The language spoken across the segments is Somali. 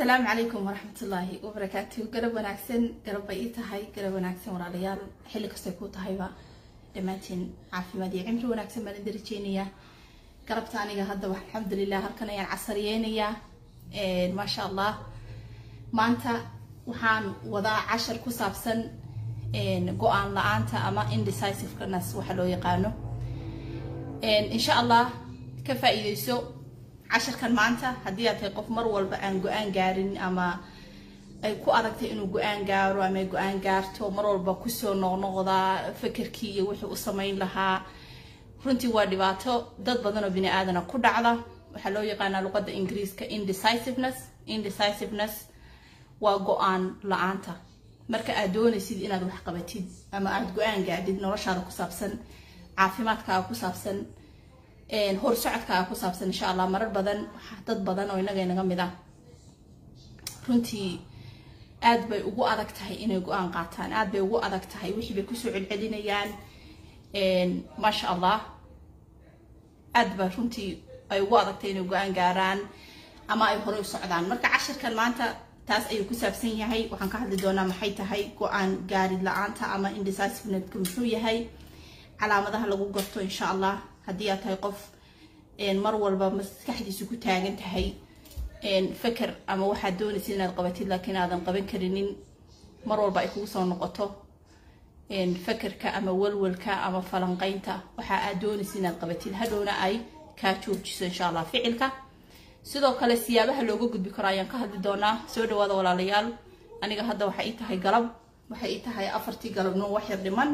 asalaamu calaykum waraxmatullaahi wabarakaatu garab wanaagsan garab bay ii tahay garab wanaagsan walaalayaal xilli kastay ku tahayba dhammaantiin caafimaad iyo cimri wanaagsan baan idin rajeynayaa garabta aniga haddaba alxamdulilah halkan ayaan casariyeynayaa maasha allah maanta waxaan wadaa cashar ku saabsan go-aan la-aanta ama indecisiveness waxa loo yaqaano insha allah ka faa-iideyso casharkan maanta haddii aad tahay qof mar walba aan go-aan gaarin ama ay ku adagtay inuu go-aan gaaro ama ay go-aan gaarto mar walba kusoo noqnoqdaa fakerkii iyo wixii u samayn lahaa runtii waa dhibaato dad badan oo bini aadana ku dhacda waxaa loo yaqaanaa luqadda ingiriiska indecisiveness indecisiveness waa go-aan la-aanta marka aad doonaysid inaad wax qabatid ama aada go-aan gaadhid noloshaada ku saabsan caafimaadkaaga ku saabsan hor socodkaaga ku saabsan insha allah marar badan dad badan oo inaga inaga mid ah runtii aad bay ugu adag tahay inay go-aan qaataan aad bay ugu adag tahay wixii bay kusoo celcelinayaan maasha allah aad ba runtii ay ugu adag tahay inay go-aan gaaraan ama ay horey u socdaan marka cashirkan maanta taas ayuu ku saabsan yahay waxaan ka hadli doonaa maxay tahay go-aan gaarid la-aanta ama indecisivenetku muxuu yahay calaamadaha lagu garto insha allah haddii aad tahay qof mar walba maskaxdiisu ku taagan tahay feker ama waxaad doonaysid inaad qabatid laakiin aadan qaban karinin mar walba ay kugu soo noqoto fekerka ama walwalka ama falanqeynta waxa aad doonaysid inaad qabatid hadhowna ay kaa joojiso insha allah ficilka sidoo kale siyaabaha looga gudbi karo ayaan ka hadli doonaa soo dhawaada walaalayaal aniga hadda waxay ii tahay galab waxay ii tahay afartii galabnimo wax yar dhiman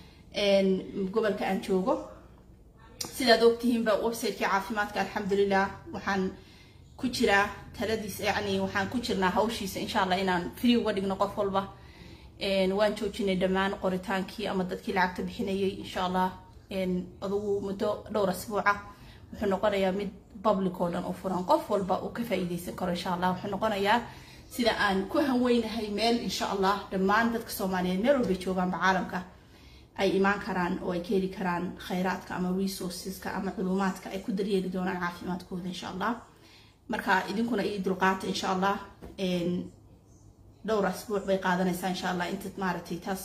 gobolka aan joogo sidaad ogtihiinba websiteki caafimaadka alxamdulilah waxaan ku jiraa taladiis yani waxaan ku jirnaa hawshiisa insha allah inaan free uga dhigno qof walba waan joojinay dhammaan qoritaankii ama dadkii lacagta bixinayay insha allah adugu muddo dhowr asbuuca wuxuu noqonayaa mid public oo dhan u furan qof walba uu ka faa-iideysan karo insha allah wuxuu noqonayaa sida aan ku hanweynahay meel insha allah dhammaan dadka soomaaliyeed meel walbay joogaanba caalamka ay imaan karaan oo ay ka heli karaan khayraadka ama resourceska ama culumaadka ay ku daryeeli doonaan caafimaadkooda insha allah marka idinkuna ii dulqaata insha allah dhowr asbuuc bay qaadanaysaa insha allah inta maaragtay taas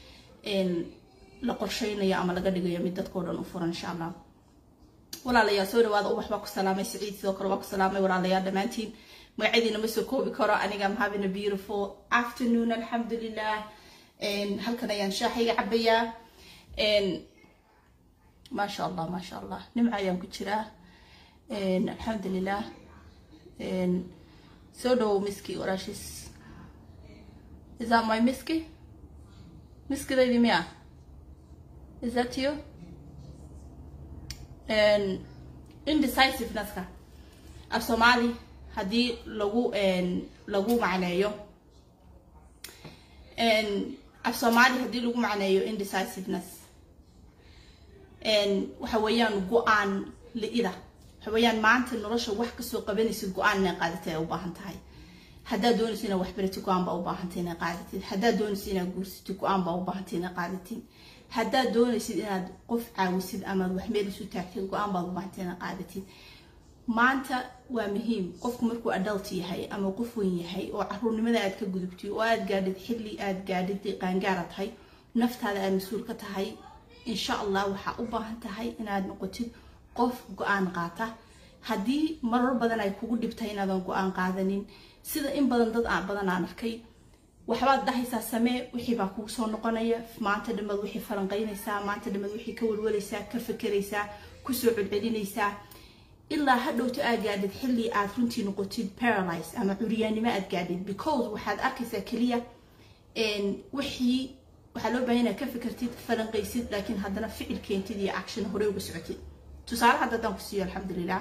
la qorsheynayo ama laga dhigayo mid dadkao dhan u furan insha allah walaalayaal soo dhawaada ubax baa ku salaamay siciid sidoo kale waa ku salaamay walaalayaal dhammaantiin magacadiina ma soo koobi karo aniga am having a beautiful afternoon alxamdulilah halkan ayaan shaaxayga cabayaa maasha allah maasha allah nimca ayaan ku jiraa alxamdulilah soo dhawow miski walaashiis is that my miski miskidaydi miya is that you indecisiveness-ka af soomaali haddii lagu lagu macneeyo af soomaali haddii lagu macneeyo indecisiveness waxa weeyaan go-aan li-ida waxa weeyaan maanta nolosha wax kasoo qabanaysid go-aan inay qaadatid ay u baahan tahay haddaad doonaysid inaad waxbaratid go-aan baa u baahantay inay qaadatid haddaad doonaysid inaad guursatid go-aan baa u baahantay inay qaadatid haddaad doonaysid inaad qof caawisid amaad wax meel isu taagtid go-aan baad u baahantay inay qaadatid maanta waa muhiim qofku markuu adult yahay ama qof weyn yahay oo caruurnimada aad ka gudubtid oo aad gaadhid xilli aad gaadhid qaangaara tahay naftaada aad mas-uul ka tahay insha allah waxaa u baahan tahay inaad noqotid qof go-aan qaata haddii marar badan ay kugu dhibtahay inaadan go-aan qaadanin sida in badan dad badan aan arkay waxbaad dhahaysaa samee wixii baa kugu soo noqonaya maanta dhammaad wixii falanqeynaysaa maanta dhammaad wixii ka walwalaysaa ka fakeraysaa kusoo celcelinaysaa ilaa hadhowto aad gaadhid xilli aad runtii noqotid paralyze ama curyaannimo aad gaadhid because waxaad arkaysaa keliya wixii waxaa loo baahan inaad ka fikirtid falanqaysid laakiin haddana ficil keentid iyo action horey uga socotid tusaale hadda haddaan ku siiyo alxamdulilah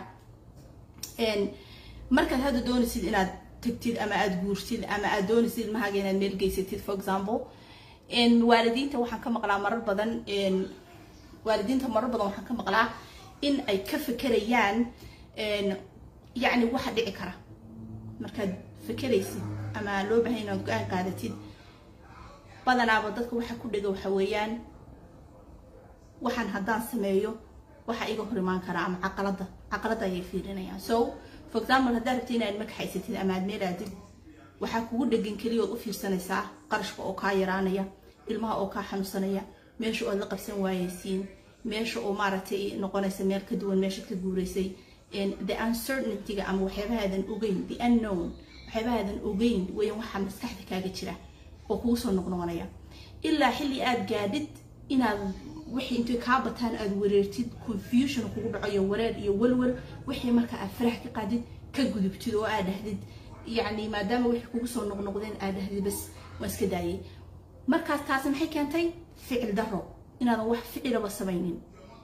markaad hadda doonaysid inaad tagtid ama aada guurtid ama aad doonaysid ilmahaaga inaad meel geysatid for example waalidiinta waxaan ka maqlaa marar badan waalidiinta marar badan waxaan ka maqlaa in ay ka fekerayaan yacni waxa dhici kara markaad fekeraysid ama loo bahay inaad go-aan qaadatid badanaaba dadka waxa ku dhega waxa weeyaan waxaan haddaan sameeyo waxa iga hor imaan karaa ama caqalada caqalada ayay fiirinayaan so for example haddaad rabtid inaad makaxaysatid ama aad meel aadid waxaa kugu dhegan keliya ood u fiirsanaysaa qarashka oo kaa yaraanaya ilmaha oo kaa xanuunsanaya meesha ood la qabsan waayeysiin meesha oo maaragtay noqonaysa meel ka duwan meeshaad ka guuraysay the uncertaintyga ama waxyaabahaadan ogeyn the unknown waxyaabahaadan ogeyn weyan waxaa maskaxda kaaga jira oo kugu soo noqnoqonaya ilaa xilli aad gaadhid inaad wixii intay kaa bataan aad wareertid confusion kugu dhaco iyo wareer iyo walwal wixii marka aad farax ka qaadid ka gudubtid oo aad dhahdid yacni maadaama wixii kugu soo noqnoqdeen aad dhahdid bas waan iska daayay markaas taasi maxay keentay ficil daro inaadan wax ficilaba samaynin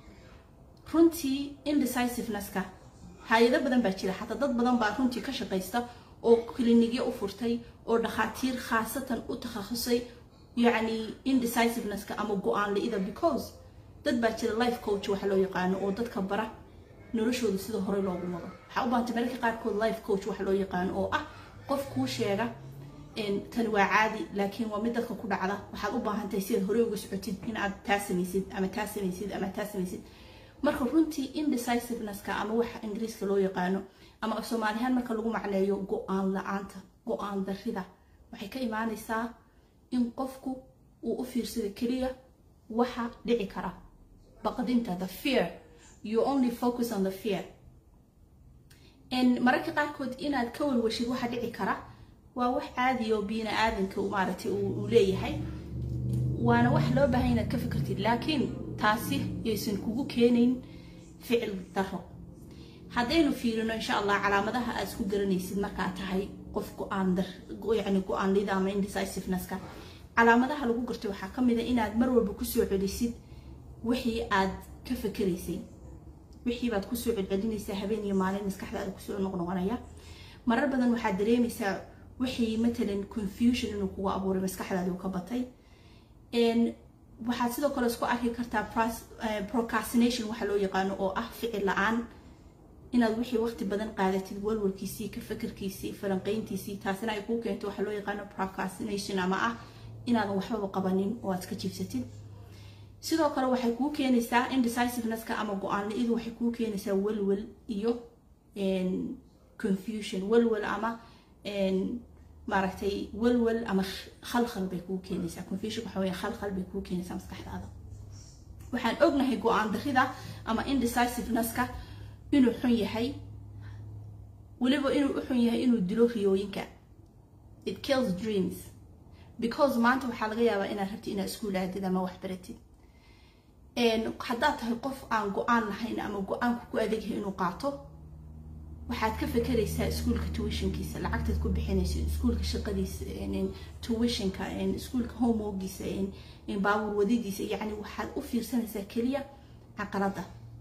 runtii indecisiveness-ka hay-ado badan baa jira xataa dad badan baa runtii ka shaqaysta oo klinikyo u furtay oo dhakhaatiir khaasatan u takhasusay yacni indecisiveness-ka ama go-aan li-ida because dad baa jira life coach waxa loo yaqaano oo dadka bara noloshooda sida hore loogu wado waxaa u baahantay mararka qaarkood life coach waxa loo yaqaano oo ah qof kuu sheega tani waa caadi laakiin waa mid dadka ku dhacda waxaad u baahantahay sidaad hore uga socotid inaad taa samaysid ama taa samaysid ama taa samaysid marka runtii indecisiveness-ka ama waxa ingiriiska loo yaqaano ama af soomaalihaan marka lagu macneeyo go-aan la-aanta go-aan darrida waxay ka imaanaysaa in qofku uu u fiirsado keliya waxa dhici kara baqdinta the fear you only focus on the fear mararka qaarkood inaad ka walwashid waxa dhici kara waa wax caadi oo bini aadanka maaragtay uu leeyahay waana wax loo baahan inaad ka fikirtid laakiin taasi yaysan kugu keenayn ficil daro haddaynu fiirino insha allah calaamadaha aad isku garanaysid markaa tahay qof go-aan dar yani go-aan lida ama indecisiveness-ka calaamadaha lagu gartay waxaa ka mid a inaad mar walba kusoo celisid wixii aad ka fakeraysay wixii baad kusoo celcelinaysaa habeen iyo maalin maskaxdaada kusoo noqnoqonaya marar badan waxaad dareemaysaa wixii matalan confusion inuu kugu abuuray maskaxdaadi uu ka batay waxaad sidoo kale isku arki kartaa procrastination waxa loo yaqaano oo ah ficil la-aan inaad wixii waqti badan qaadatid walwalkiisii ka fakerkiisii falanqeyntiisii taasina ay kuu keento waxa loo yaqaano procrastination ama ah inaadan waxbaba qabanin oo aad iska jiibsatid sidoo kale waxay kuu keenaysaa indecisiveness-ka ama go-aan la-idu waxay kuu keenaysaa walwal iyo confusion walwal ama maaragtay walwal ama khalkhal bay kuu keenaysaa confusion waxa weeye khalkhal bay kuu keenaysaa maskaxdaada waxaan ognahay go-aan darrida ama indecisiveness-ka inuu xun yahay weliba inuu u xun yahay inuu dilo riyooyinka it kills dreams because maanta waxaa laga yaabaa inaad rabtid inaad iskuul aadid ama wax baratid haddaad tahay qof aan go-aan lahayn ama go-aanku ku adegyahay inuu qaato waxaad ka fekeraysaa iskuulka tuwishinkiisa lacagtaad ku bixinaysa iskuulka shaqadiisa tuwishinka iskuulka homeworkiisa baabuur wadidiisa yacni waxaad u fiirsanaysaa keliya caqalada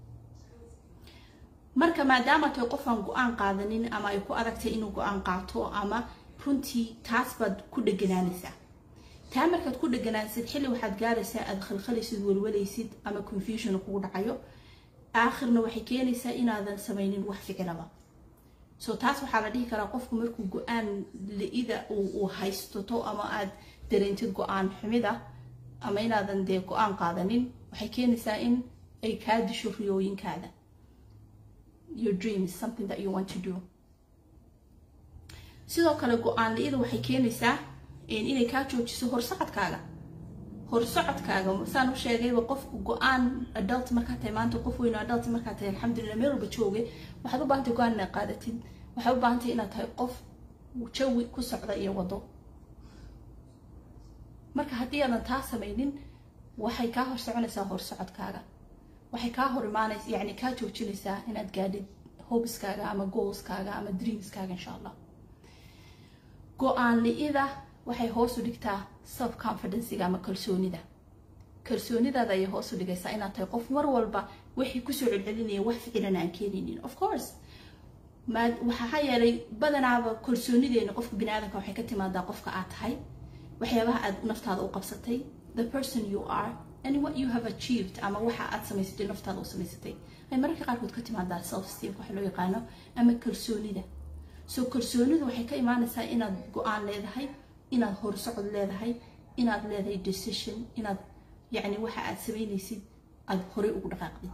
marka maadaama tahay qof aan go-aan qaadanin ama ay ku adagtay inuu go-aan qaato ama runtii taas baad ku dheganaanaysaa taa markaad ku dheganaansid xilli waxaad gaaraysaa aad khalkhalaysid walwalaysid ama confusion kugu dhacayo aakhirna waxay keenaysaa inaadan samaynin wax ficilaba so taas waxaa la dhihi karaa qofku markuu go-aan la-ida uu haystoto ama aad dareentid go-aan xumida ama inaadan dee go-aan qaadanin waxay keenaysaa in ay kaa disho riyooyinkaada your dreams something that you want to do sidoo kale go-aan la-ida waxay keenaysaa inay kaa joojiso horsocodkaaga horsocodkaaga saan u sheegayba qofku go-aan adult markaa tahay maanta qof weyn adult markaa tahay alxamdulilah meel walba jooge waxaad u baahantay go-aan inaad qaadatid waxaad u baahantay inaad tahay qof jawi ku socda iyo wado marka haddii aadan taa samaynin waxay kaa hor soconaysaa horsocodkaaga waxay kaa hor imaanaysa yani kaa joojinaysaa inaad gaadhid hobiskaaga ama goalskaaga ama dreamskaaga insha allah go-aan li-ida waxay hoos u dhigtaa self confidencega ama kalsoonida kalsoonidaada ayay hoos u dhigaysaa inaad tahay qof mar walba waxay kusoo celcelinaya wax ficilan aan keenaynin of course waxaa yeelay badanaaba kalsoonideena qofka bini aadamka waxay ka timaadaa qofka aad tahay waxyaabaha aad naftaada u qabsatay the person you are and what you have achieved ama waxa aad samaysatay naftaada u samaysatay ay mararka qaarkood ka timaadaa self esteemka waxa loo yaqaano ama kalsoonida so kalsoonidu waxay ka imaanaysaa inaad go-aan leedahay inaad horsocod leedahay inaad leedahay decision inaad yacni waxa aad samaynaysid aad horey ugu dhaqaaqdid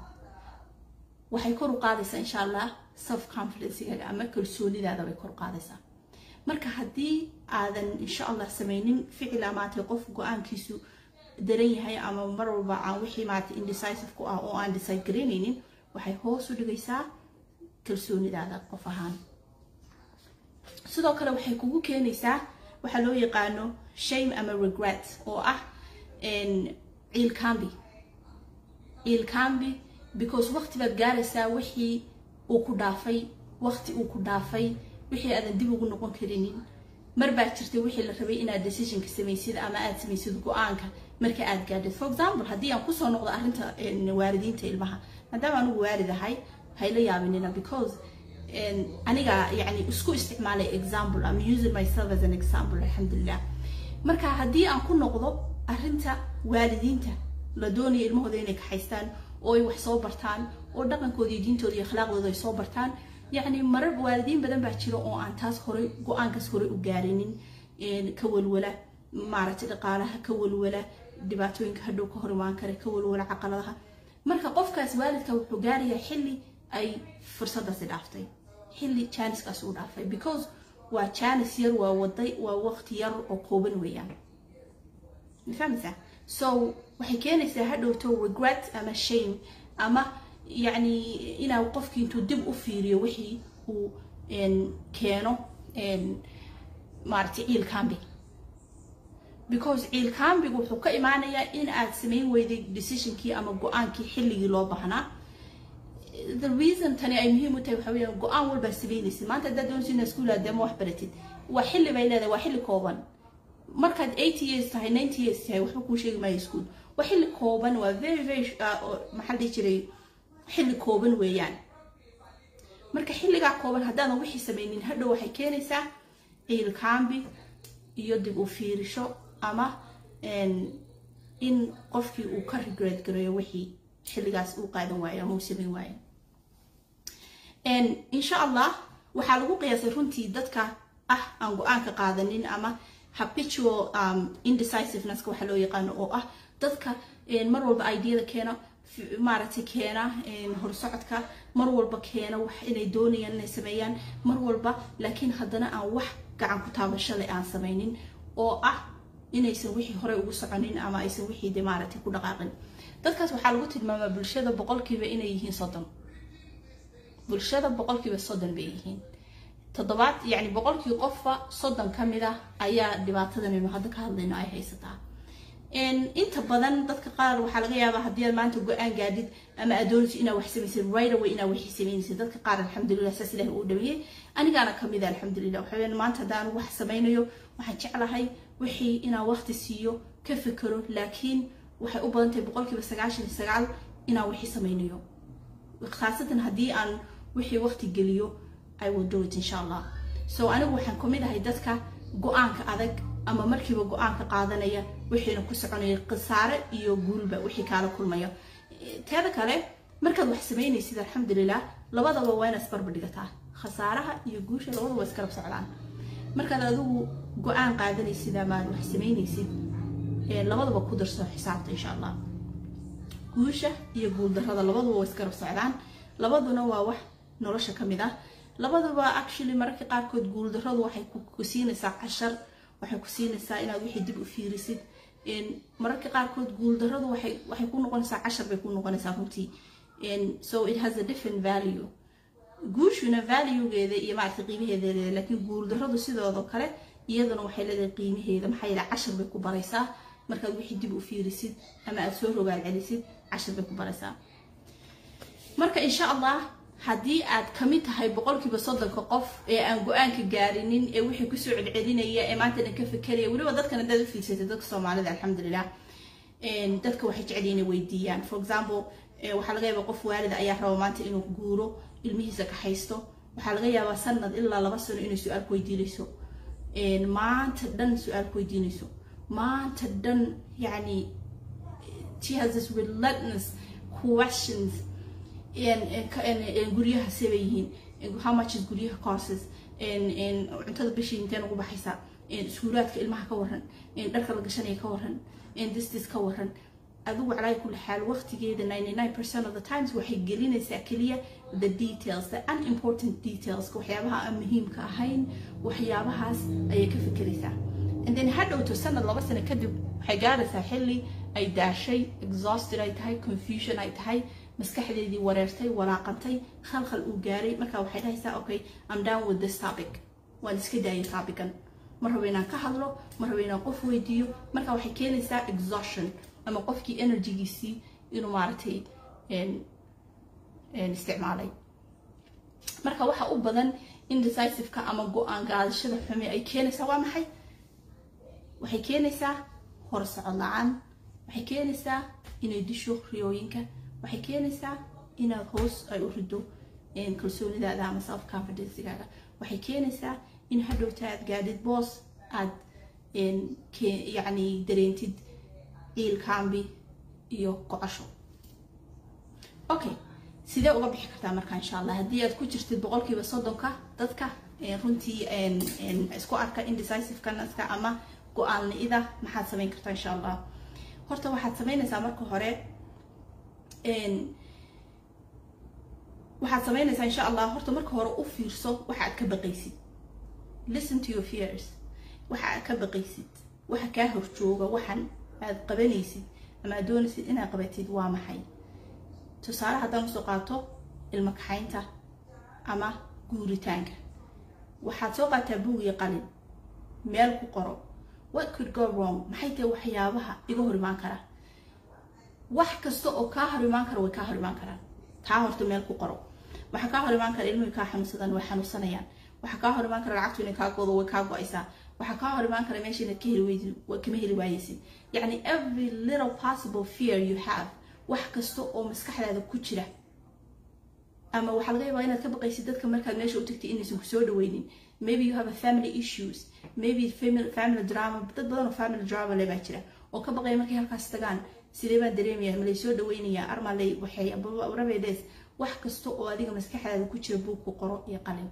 waxay kor u qaadaysaa insha allah self confidencegaaga ama kalsoonidaada bay kor u qaadaysaa marka haddii aadan insha allah samaynin ficil amaatay qof go-aankiisu daran yahay ama mar walba aan wixii maarata indecisive ku ah oo aan decide garaynaynin waxay hoos u dhigaysaa kalsoonidaada qof ahaan sidoo kale waxay kugu keenaysaa waxaa loo yaqaano shame ama regret oo ah ciilkambi ciilkambi because waqti baad gaaraysaa wixii uu ku dhaafay waqti uu ku dhaafay wixii aadan dib ugu noqon karinin mar baa jirtay wixii la rabay inaad decisionka samaysid ama aad samaysid go-aanka marka aad gaadhid for example haddii aan kusoo noqdo arrinta waalidiinta ilmaha maadaama anugu waalid ahay hayla yaabinina because aniga yani isku isticmaalay example I'm using myself as an example alxamdulilah marka haddii aan ku noqdo arrinta waalidiinta la doonaya ilmahooda inay kaxaystaan oo ay wax soo bartaan oo dhaqankooda iyo diintooda iyo akhlaaqdooda ay soo bartaan yacni marar waalidiin badan baa jira oo aan taas horey go-aankaas horey u gaarinin ka walwala maaragtay dhaqaalaha ka walwala dhibaatooyinka hadhow ka hor imaan kara ka walwala caqaladaha marka qofkaas waalidka wuxuu gaarayaa xilli ay fursadaasi dhaaftay xilli janiskaas uu dhaafay because waa janis yar waa waday waa waqti yar oo kooban weeyaan ma fahmaysaa so waxay keenaysaa hadhowto regret ama shame ama yacni inaa qofkii intuu dib u fiiriyo wixii uu keeno maaragtay ciil cambi because ciil cambigu wuxuu ka imaanayaa in aad samayn weyday decisionkii ama go-aankii xilligii loo baahnaa the reason tani ay muhiim u tahay waxa weeyaan go-aan walbaa samaynaysid maanta haddaad doonaysid inaad iskuul aad ama wax baratid waa xilli bay leedahay waa xilli kooban markaad eighty years tahay ninety years tahay waxba kuu sheegi maayo iskuul waa xilli kooban waa very very maxaa dhihi jiray xilli kooban weeyaan marka xilligaa kooban haddaadan wixii samaynin hadhow waxay keenaysaa ciil kaambi iyo dib u fiirisho ama in qofkii uu ka regret gareeyo wixii xilligaas uu qaadan waayo ama uu samayn waayo insha allah waxaa lagu qiyaasay runtii dadka ah aan go-aanka qaadanin ama habitual um, indecisiveness waxaa loo yaqaano oo ah dadka mar walba ideada keena maaragtay keena horsocodka mar walba keena wax inay doonayaan inay sameeyaan mar walba laakiin haddana aan wax gacan ku taabashale aan samaynin oo ah inaysan wixii horey ugu soconin ama aysan wixii de maaragtay ku dhaqaaqin dadkaas waxaa lagu tilmaamaa bulshada boqolkiiba inay yihiin soddon bulshada boqolkiiba soddon bay yihiin toddobaad yacni boqolkii qofba soddon ka mid ah ayaa dhibaatadan aynu hadda ka hadlayno ay haysataa inta badan dadka qaar waxaa laga yaabaa haddii aad maanta go-aan gaadhid ama aad doonaysid inaad wax samaysid right away inaad waxii samaynaysid dadka qaar alxamdulilah saas ilahi uu dhaweeyey anigaana kamid a alxamdulilah waxa weeyaan maanta haddaan wax samaynayo waxaan jeclahay wixii inaan waqti siiyo ka fikero laakiin waxay u badan tahay boqolkiiba sagaashan iyo sagaal inaan wixii samaynayo khaasatan haddii aan wixii waqti geliyo I will do it insha allah so anigu waxaan kamid ahay dadka go-aanka adag ama markiiba go-aanka qaadanaya wixiina ku soconaya khasaare iyo guulba wixii kaala kulmaya teeda kale markaad wax samaynaysid alxamdulilah labadaba waa inaad isbarba dhigataa khasaaraha iyo guusha labadaba waa iskarab socdaan markaad adigu go-aan qaadanaysid ama aad wax samaynaysid labadaba ku darso xisaabta insha allah guusha iyo guuldarrada labaduba waa iskarab socdaan labaduna waa wax nolosha ka mid ah labaduba actually mararka qaarkood guuldarradu waxay ku siinaysaa cashar waxay ku siinaysaa inaad wixii dib u fiirisid mararka qaarkood guuldarradu waxay waxay ku noqonaysaa cashar bay ku noqonaysaa runtii so it has a different value guushuna valuegeeda iyo maaragtay qiimaheeda leedahay laakiin guuldarradu sidoodo kale iyaduna waxay leedahay qiimaheeda maxaa yeele cashar bay ku baraysaa markaad wixii dib u fiirisid ama aad soo rogaal celisid cashar bay ku baraysaa marka insha allah haddii aad kamid tahay boqolkiiba soddonka qof ee aan go-aanka gaarinin ee wixii kusoo celcelinaya ee maanta dhan ka fekeraya weliba dadkan haddaad u fiirsatay dadka soomaalida alxamdulilah dadka waxay jeceliin inay weydiiyaan for example waxaa laga yaabaa qof waalida ayaa raba maanta inuu guuro ilmihiisa ka haysto waxaa laga yaabaa sanad ilaa laba sano inay su-aal ku weydiinayso maanta dhan su-aal ku weydiinayso maanta dhan yani she has this relentless questions guryaha sebay yihiin how much is guryaha courses cuntada bishii inteen ugu baxaysaa iskuulaadka ilmaha ka waran dharka la gashanaya ka waran distis ka waran adigu calaa kulli xaal waqtigeeda 99% of the times waxay gelinaysaa keliya the details the unimportant details waxyaabaha aan muhiimka ahayn waxyaabahaas ayay ka fikiraysaa and then hadhowto sanad laba sano kadib waxay gaaraysaa xilli ay daashay exhausted ay tahay confusion ay tahay maskaxdeedii wareertay walaaqantay khalkhal uu gaaray marka waxay dhahaysaa okay I'm down with this topic waan iska daayay topican ma rabo inaan ka hadlo ma rabo inaan qof weydiiyo marka waxay keenaysaa exhaustion ama qofkii energygiisii inuu maaragtay isticmaalay marka waxa u badan indecisiveka ama go-aan qaadashada xumi ay keenaysaa waa maxay waxay keenaysaa horsocod la-aan waxay keenaysaa inay disho riyooyinka waxay keenaysaa inaad hoos ay u rido kalsoonidaada ama self confidencegaaga waxay keenaysaa in hadhowta aad gaadhid boos aad yacni dareentid ciilkaambi iyo gocasho okay sidee uga bixi kartaa marka insha allah haddii aad ku jirtid boqolkiiba soddonka dadka runtii isku arka indecisivekanaska ama go-aan li-ida maxaad samayn kartaa insha allah horta waxaad samaynaysaa marka hore waxaad samaynaysaa insha allah horta marka hore u fiirso waxa aad ka baqaysid listen to your fears waxa aad ka baqaysid waxa kaa horjooga waxan aad qabanaysid ama aad doonaysid inaad qabatid waa maxay tusaale haddaan usoo qaato ilmo kaxaynta ama guuritaanka waxaad soo qaataa buug iyo qalin meel ku qoro what could go wrong maxay tahay waxyaabaha iga hor imaan kara wax kasta oo kaa hor imaan kara way kaa hor imaan karaan taa horta meel ku qoro waxaa kaa hor imaan kara ilmuhu kaa xanuunsadaan way xanuunsanayaan waxaa kaa hor imaan kara lacagtu inay kaa goodo way kaa go-aysaa waxaa kaa hor imaan kara meesha inaad ka heli weysid kama heli waayeysid yacni every little possible fear you have wax kasta oo maskaxdaada ku jira ama waxaa laga yaabaa inaad ka baqaysid dadka markaad meesha u tagtay inaysan ku soo dhaweynin maybe you have a family issues maybe family, family drama dad badan oo family drama le baa jira oo ka baqaya markay halkaas tagaan sidee baan dareemaya malay soo dhaweynayaa armalay waxay rabeedees wax kasta oo adiga maskaxdaada ku jira buug ku qoro iyo qalin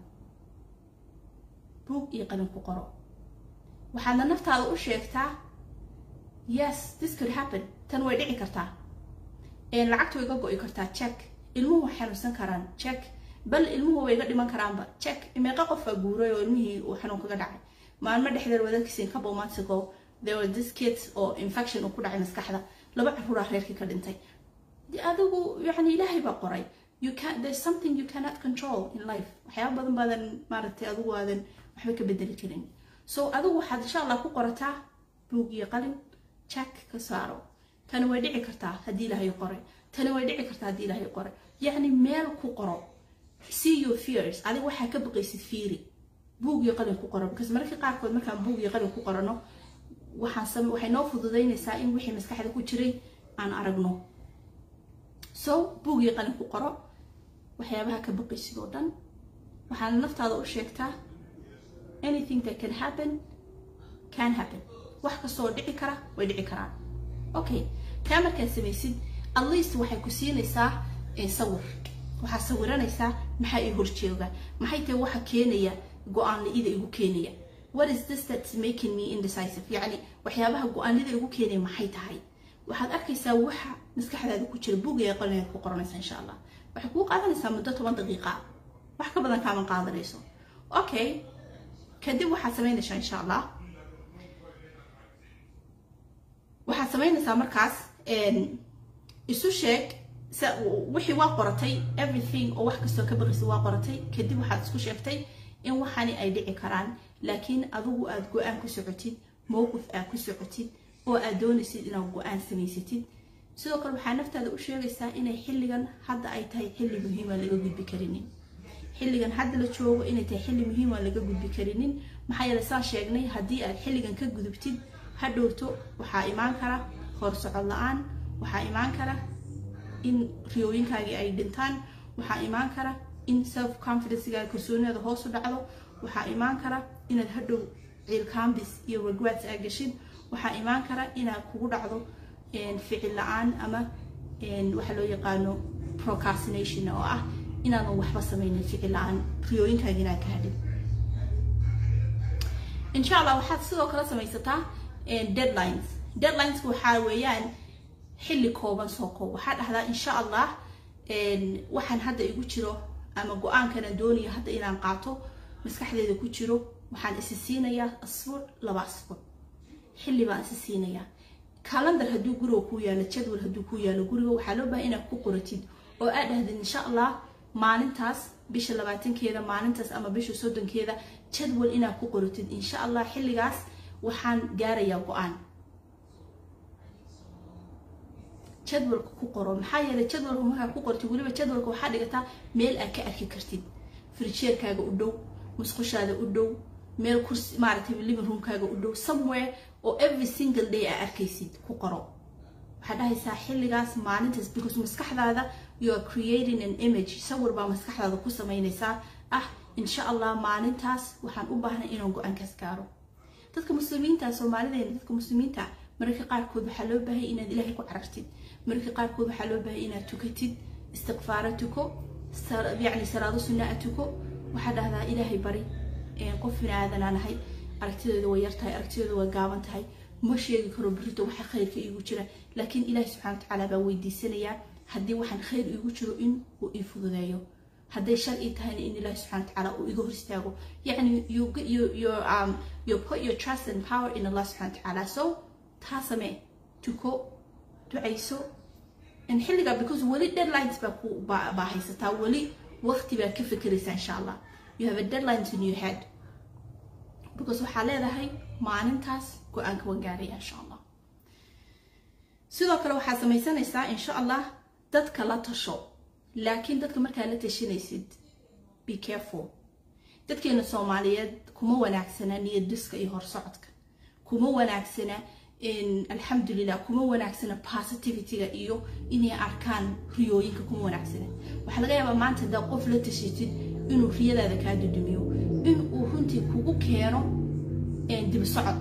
buug iyo qalin ku qoro waxaadna naftaada u sheegtaa yes this could happen tan way dhici kartaa lacagta way ga go-i kartaa check ilmuhu way xanuunsan karaan check bal ilmuhu way ga dhiman karaanba check meeqa qofaa guuray oo ilmihii uu xanuun kaga dhacay maalmo dhexdeed wadadkiisa in couple months ago there were this kids oo infection uu ku dhacay maskaxda laba caruuraa reerkii ka dhintay adigu yani ilaahay baa qoray you can there's something you cannot control in life waxyaaba badan baadan maaragtay adigu aadan waxba ka bedeli karin so adigu waxaad insha allah ku qorataa buug iyo qalin check ka saaro tani way dhici kartaa haddii ilaahay qoray tani way dhici kartaa haddii ilaahay qoray yacni meel ku qoro see your fears adiga waxaa ka baqaysid fiiri buug iyo qalin ku qoro because mararka qaarkood markaan buug iyo qalin ku qorano waxaan waxay noo fududaynaysaa in wixii maskaxda ku jiray aan aragno so buug iyo qalin ku qoro waxyaabaha ka baqaysid oo dhan waxaana naftaada u sheegtaa anything that can happen can happen wax kasta oo dhici kara way dhici karaan okay taa markaad samaysid at least waxay ku siinaysaa sawir waxaa sawiranaysaa maxaa ii horjeega maxay tahay waxa keenaya go-aan la-ida igu keenaya what is this that's making me indecisive yacni waxyaabaha go-aanida igu keenaya maxay tahay waxaad arkaysaa waxa maskaxdaada ku jira buugaya qalinaad ku qoranaysaa insha allah waxay kuu qaadanaysaa muddo toban daqiiqa wax ka badan kaaman qaadanayso okay kadib waxaad samaynaysaa insha allah waxaad samaynaysaa markaas isu sheeg wixii waa qoratay everything oo wax kastoo ka baqaysa waa qoratay kadib waxaad isku sheegtay in waxani ay dhici karaan laakiin adigu aad go-aan ku socotid mowqif aad ku socotid oo aad doonaysid inaad go-aan samaysatid sidoo kale waxaa naftaada u sheegaysaa inay xilligan hadda ay tahay xilli muhiima laga gudbi karinin xilligan hadda la joogo inay tahay xilli muhiima laga gudbi karinin maxaa yeele saan sheegnay haddii aad xilligan ka gudubtid hadhowto waxaa imaan kara horsocod la-aan waxaa imaan kara in riyooyinkaagii ay dhintaan waxaa imaan kara in self confidencegaaga kalsoonidaada hoos u dhacdo waxaa imaan kara inaad hadhow ciilkaambis iyo regrets aa gashid waxaa imaan kara inaad kugu dhacdo ficil la-aan ama waxa loo yaqaano procrastination oo ah inaadan waxba sameynin ficil la-aan riyooyinkaaga inaad ka hadhin insha allah waxaad sidoo kale samaysataa deadlines deadlineska waxaa weeyaan xilli kooban soo koob waxaa dhahdaa insha allah waxaan hadda igu jiro ama go-aankanan doonayo hadda inaan qaato maskaxdeeda ku jiro waxaan isi siinayaa asbuuc laba asbuuc xilli baan isi siinayaa calendar hadduu guriga ku yaalo jadwal hadduu ku yaalo guriga waxaa loo baahay inaad ku qoratid oo aad dhahdid insha allah maalintaas bisha labaatankeeda maalintaas ama bisha soddonkeeda jadwal inaad ku qoratid insha allah xilligaas waxaan gaarayaa go-aan jadwalka ku qoro maxaa yeelay jadwalka markaa ku qortid weliba jadwalka waxaa dhigataa meel aad ka arki kartid frijeerkaaga u dhow musqushaada u dhow meel kursi maaragtay living roomkaaga u dhow somewhere oo every single day aa arkaysid ku qoro waxaad dhahaysaa xilligaas maalintaas because maskaxdaada you are creating an image sawir baa maskaxdaada ku samaynaysaa ah insha allah maalintaas waxaan u baahnay inaan go-aankaas gaaro dadka muslimiinta soomaalideena dadka muslimiinta mararka qaarkood waxaa loo baahaya inaad ilaahay ku carartid mararka qaarkood waxaa loo baahaya inaad tukatid istiqfaara tuko yacni salaado sunnaa tuko waxaa dhahdaa ilaahay bari qof bini aadanaa nahay aragtidooda way yar tahay aragtidooda way gaaban tahay ma sheegi karo berito waxa khayrka iigu jira laakiin ilaahi subxana watacaala baa weydiisanayaa haddii waxaan khayr iigu jiro in uu ii fududeeyo hadday shar ii tahayna in ilaahi subxana watacaala uu iga hor istaago yacni you, you, you, um, you put your trust and power in allah subxana watacaala so taa samee tuko ducayso xilligaa because weli deadlines baa ku baa haysataa weli waqti baa ka fekeraysaa insha allah you have a deadlines in your head because waxaa leedahay maalintaas go-aanka waan gaaraya insha allah sidoo kale waxaa samaysanaysaa insha allah dadka la tasho laakiin dadka markaa la tashanaysid be careful dadkeena soomaaliyeed kuma wanaagsana niyad dhiska iyo horsocodka kuma wanaagsana alxamdulilah kuma wanaagsana positivityga iyo inay arkaan riyooyinka kuma wanaagsana waxaa laga yaabaa maanta haddaa qof la tashatid inuu riyadaada kaa dudumiyo inuu runtii kugu keeno dib socod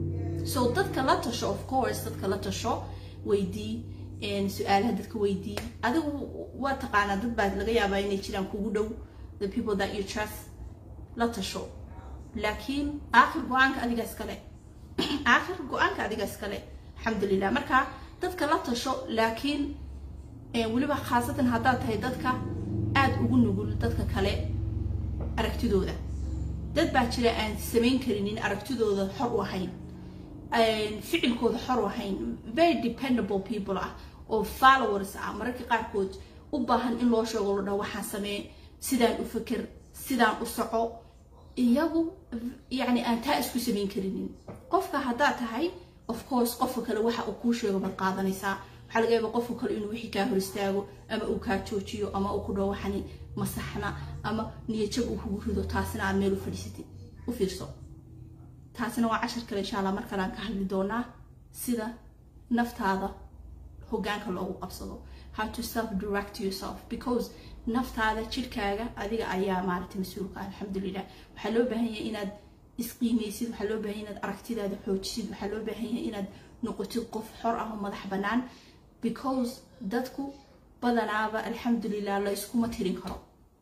so dadka la tasho of course dadka la tasho weydii su-aalaha dadka weydii adigu waa taqaanaa dad baa laga yaabaa inay jiraan kugu dhow the people that you trust la tasho laakiin aakhir go-aanka adiga iskale aakhir go-aanka adiga iskale alxamdulilah marka dadka la tasho laakiin weliba khaasatan haddaad tahay dadka aada ugu nugul dadka kale aragtidooda dad baa jira aan samayn karinin aragtidooda xor u ahayn ficilkooda xor u ahayn very dependable people ah oo followers ah mararka qaarkood u baahan in loo sheego lo dha waxaan samee sidaan u feker sidaan u soco iyagu yacni aan taa isku samayn karinin qofka haddaad tahay of course qofka kale waxa uu kuu sheego baad qaadanaysaa waxaa laga yaaba qofka kale inuu wixii kaa hor istaago ama uu kaa joojiyo ama uu ku dhaho waxani masaxna ama niyajab uu kugu rido taasina aad meel u fadhiisatid u fiirso taasina waa cashar kale insha allah mar kale aan ka hadli doonaa sida naftaada hogaanka loogu qabsado how to self direct yourself because naftaada jirkaaga adiga ayaa maaragtay mas-uulka alxamdulilah waxaa loo baahan yahay inaad isqiimeysid waxaa loo baahan inaad aragtidaada xoojisid waxaa loo baahan yahay inaad noqotid qof xor ah oo madax bannaan because dadku badanaaba alxamdulilah la iskuma tirin karo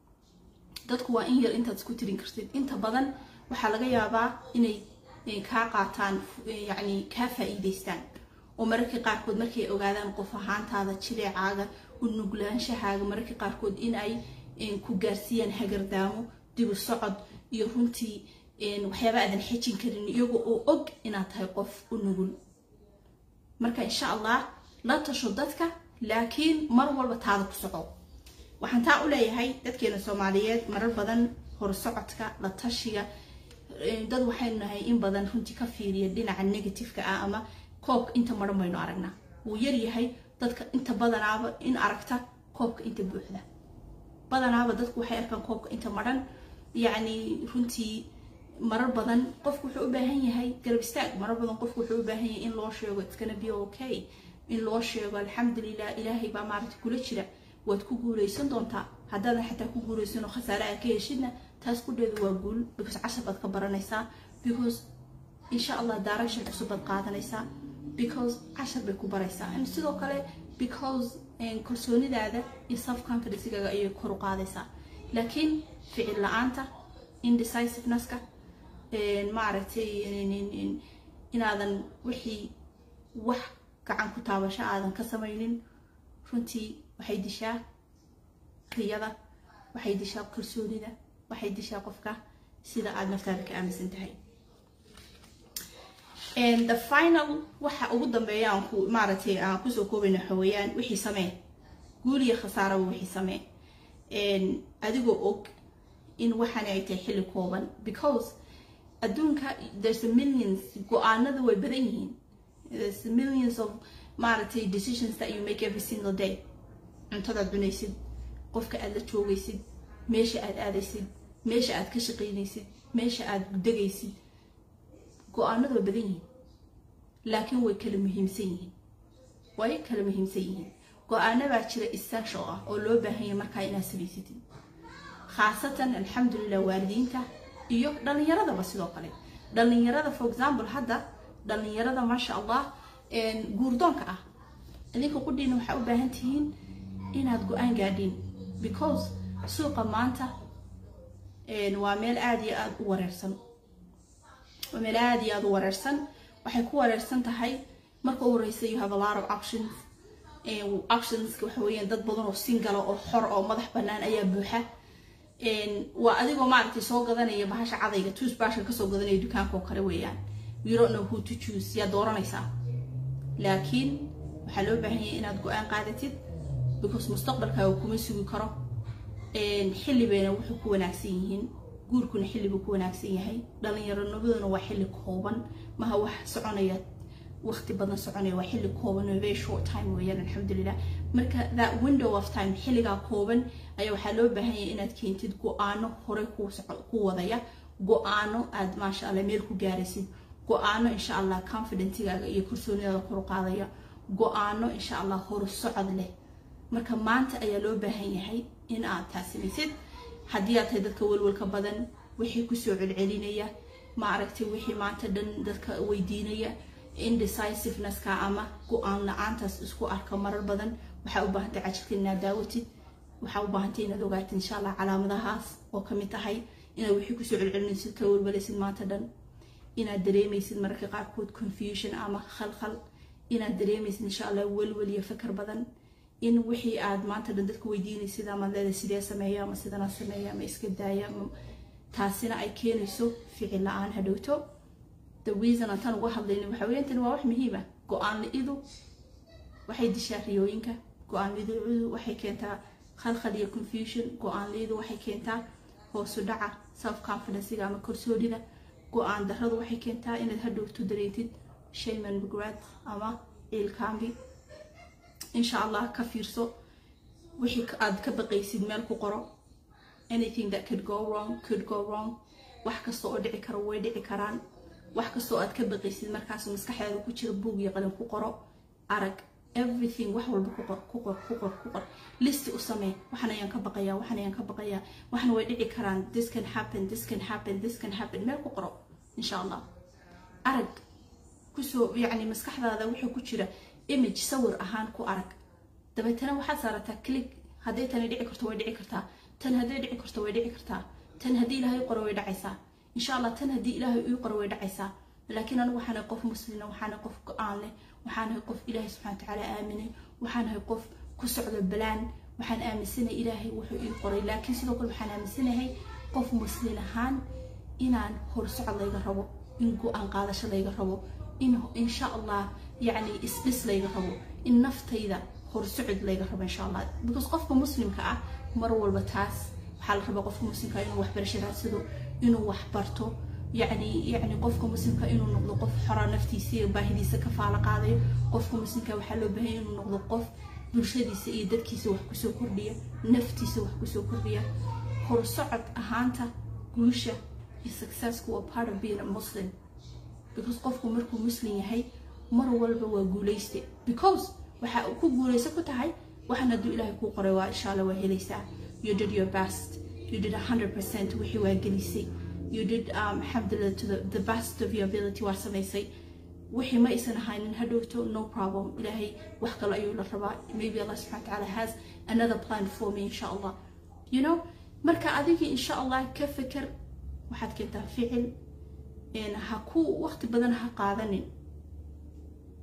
dadku waa in yar intaad isku tirin kartid inta badan waxaa laga yaabaa inay kaa qaataan yacni kaa faa-iideystaan oo mararka qaarkood markay ogaadaan qof ahaantaada jileecaaga u nuglaanshahaaga mararka qaarkood in ay ku gaarsiiyaan hagardaamo dibu socod iyo runtii waxyaaba aadan xejin karin iyago oo og inaad tahay qof u nugul marka insha allah la tasho dadka laakiin mar walba taada ku soco waxaan taa u leeyahay dadkeena soomaaliyeed marar badan horsocodka la tashiga dad waxaynu nahay in badan runtii ka fiiriya dhinaca negativeka ah ama koobka inta maran baynu aragnaa wuu yaryahay dadka inta badanaaba in aragta koobka inta buuxda badanaaba dadku waxay arkaan koobka inta maran yacni runtii marar badan qofku wuxuu u baahan yahay garab istaag marar badan qofku wuxuu u baahan yahay in loo sheego it's gonna be okay in loo sheego alxamdulilah ilaahay baa maaragta kula jira waad ku guuleysan doontaa haddaadan xataa ku guuleysan oo khasaare aad ka heshidna taas kudheedu waa guul because cashar baad ka baranaysaa because insha allah direction cusub baad qaadanaysaa because cashar bay ku baraysaa and sidoo kale because kalsoonidaada iyo self confidencegaaga ayay kor u qaadaysaa laakiin ficil la-aanta indecisiveness-ka maaragtay inaadan wixii wax gacan ku taabasho aadan ka samaynin runtii waxay dishaa riyada waxay dishaa kalsoonida waxay dishaa qofka sida aada naftaada ka aaminsan tahay the final waxa ugu dambeeya aan ku maaragtay aan kusoo koobayna waxa weeyaan wixii samee guul iyo khasaaraba wixii samee adigoo og in waxaani ay tahay xilli kooban because adduunka there's a millions go-aanada way badan yihiin there's millions of maaragtay decisions that you make every single day cuntadaad cunaysid qofka aad la joogaysid meesha aad aadaysid meesha aad ka shaqaynaysid meesha aad degaysid go-aanadu way badan yihiin laakiin way kala muhiimsan yihiin way kala muhiimsan yihiin go-aano baa jira essential ah oo loo baahan yahay markaa inaad samaysatid khaasatan alxamdulilah waalidiinta iyo dhalinyaradaba sidoo kale dhalinyarada for example hadda dhalinyarada maasha allah guurdoonka ah idinka qudhiina waxaa u baahan tihiin inaad go-aan gaadhiin because suuqa maanta waa meel aada iyo aada u wareersan waa meel aada iyo aada u wareersan waxay ku wareersan tahay marka u horeysa you have a lot of options optionska waxa weeyaan dad badan oo singala oo xor oo madax bannaan ayaa buuxa waa adigoo maaragtay soo gadanaya bahasha cadayga tuusbashka kasoo gadanaya dukaanka oo kale weeyaan you don't know who to choose yaa dooranaysaa laakiin waxaa loo baahan yahay inaad go-aan qaadatid because mustaqbalkaaga kuma sugi karo xilli bayna wuxuu ku wanaagsan yihiin guurkuna xilli buu ku wanaagsan yahay dhalinyaronimaduna waa xilli kooban maha wax soconaya waqti badan soconaya waa xilli kooban oo very short time weeyaan alxamdulilah marka that window of time xilligaa kooban ayaa waxaa loo baahan yahay inaad keentid go-aano horey ku wadaya go-aano aad maasha allah meel ku gaaraysid go-aano insha allah confidentigaaga iyo kalsoonidaada kor qaadaya go-aano insha allah horu socod leh marka maanta ayaa loo baahan yahay in aad taas samaysid haddii aad tahay dadka welwelka badan wixii kusoo celcelinaya ma aragtay wixii maanta dhan dadka weydiinaya indecisivenesska ama go-aan la-aantaas isku arka marar badan waxaa u baahantay cajirka inaad daawatid waxaa u baahantay inaad ogaatid insha allah calaamadahaas oo kamid tahay inaad wixii kusoo celcelinaysid ka welwalaysid maanta dhan inaad dareemaysid mararka qaarkood confusion ama khalkhal inaad dareemaysid insha allah welwel iyo fakar badan in wixii aad maanta dhan dadka weydiinaysid ama leeda sidee sameeya ama sidanaa sameeya ama iska daaya taasina ay keenayso ficil la-aan hadhowto the reason aan tan uga hadlayna waxa weeyaan tani waa wax muhiima go-aan la-idu waxay dishaa riyooyinka go-aan la-idu waxay keentaa khalkhal iyo confusion go-aan la-idu waxay keentaa hoosu dhaca self confidencega ama kalsoonida go-aan darradu waxay keentaa inaad hadhowto dareentid shayman regret ama ciilkaambi insha allah ka fiirso wixii aad ka baqaysid meel ku qoro anything that could go wrong could go wrong wax kasta oo dhici karo way dhici karaan wax kastoo aad ka baqaysid markaas maskaxeeda ku jira buug iyo qalin ku qoro arag everything wax walba ku qor ku qor ku qor ku qor listi u samee waxan ayaan ka baqayaa waxan ayaan ka baqayaa waxna way dhici karaan this can happen this can happen this can happen meel ku qoro insha allah arag kusoo yacni maskaxdaada wuxuu ku jira image sawir ahaan ku arag dabeetana waxaad saarataa click hadday tani dhici karto way dhici kartaa tan hadday dhici karto way dhici kartaa tan haddii ilaahay qoro way dhacaysaa insha allah tan haddii ilaahay ii qoro way dhacaysaa laakiin anigu waxaanahay qof muslina waxaanahay qof go-aan leh waxaanahay qof ilaahay subxana watacaala aaminay waxaanahay qof ku socdo balaan waxaan aaminsanahay ilaahay wuxuu ii qoray laakiin sidoo kale waxaan aaminsanahay qof muslin ahaan inaan horsocod layga rabo in go-aan qaadasho layga rabo in insha allah yacni isdhis layga rabo in naftayda horsocod layga rabo insha allah because qofka muslimka ah mar walba taas waxaa la rabaa qofka muslimka inuu waxbarasho raadsado inuu wax barto yacni yacni qofka muslimka inuu noqdo qof xora naftiisa iyo baahidiisa ka faalo qaadayo qofka muslimka waxaa loo baahanya inuu noqdo qof bulshadiisa iyo dadkiisa wax kusoo kordhiya naftiisa wax kusoo kordhiya horsocod ahaanta guusha iyo successku waa part of being a muslim because qofku markuu muslim yahay mar walba waa guulayste because waxa uu ku guulaysa ku tahay waxaan hadduu ilaahay kuu qoray waa insha allah waa helaysaa you did your best you did 100% wixii waa gelisay you did um, alhamdulillah to the, the best of your ability waa samaysay wixii ma aysan ahaynin hadhowto no problem ilaahay wax kale ayuu la rabaa maybe allah subxana watacaala has another plan for me insha allah you know marka adigii insha allah ka feker waxaad keentaa ficil ha ku waqti badan ha qaadanin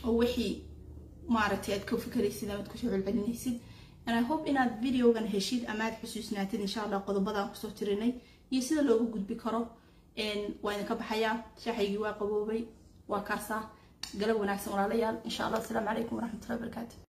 oo wixii maaragtay aad ka fikeraysid amaad kusoo celcelinaysid and i hope inaad videogan heshid ama aad xusuusnaatid insha allah qodobadaan kusoo tirinay iyo sida loogu gudbi karo waa idinka baxayaa shaaxaygii waa qaboobay waa kaasaa galab wanaagsan walaalayaal insha allah asalaamu calaykum waraxmatullahi wabarakaatu